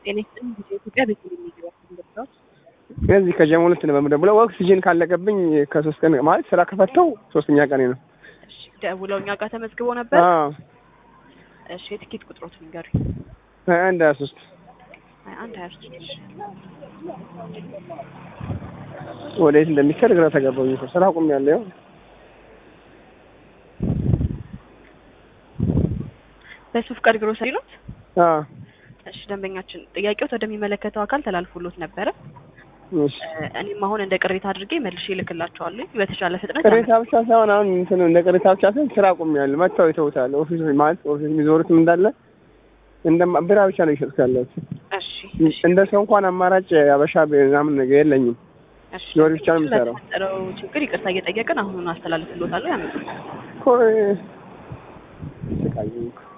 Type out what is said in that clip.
ጤና ይስጥልኝ ጊዜ ኢትዮጵያ ቤት የሚገባ እንደርሳዎች እዚህ ከጀሞ ሁለት ነው በምደውለው ኦክሲጅን ካለቀብኝ ከሶስት ቀን ማለት ስራ ከፈተው ሶስተኛ ቀኔ ነው። እሺ ደውለው እኛ ጋር ተመዝግቦ ነበር። አዎ እሺ የትኬት ቁጥሮት ንገሩኝ። ሀያ አንድ ሀያ ሶስት ሀያ አንድ ሀያ ሶስት እሺ ወዴት እንደሚከድ ግራ ተገባኝ እኮ ስራ አቁሜያለሁ። ያው በሱፍ ቀድ ግሮሰሪ ኖት? አዎ እሺ ደንበኛችን ጥያቄው ወደሚመለከተው አካል ተላልፎሎት ነበረ። እሺ እኔም አሁን እንደ ቅሬታ አድርጌ መልሼ እልክላቸዋለሁ በተሻለ ፍጥነት ቅሬታ ብቻ ሳይሆን አሁን እንትን እንደ ቅሬታ ብቻ ሳይሆን ስራ አቁሜያለሁ። መጥተው ይተውታል። ኦፊስ ማለት ኦፊስ የሚዞሩትም እንዳለ እንደ ብራ ብቻ ነው ይሸጥኩ ያለሁት። እሺ እሺ እንደ ሰው እንኳን አማራጭ አበሻ ምናምን ነገር የለኝም። እሺ ዞሪ ብቻ ነው የምሰራው። ለተፈጠረው ችግር ይቅርታ እየጠየቅን አሁኑን አስተላልፍሎታለሁ ያመጡ እኮ ስቃይ እኮ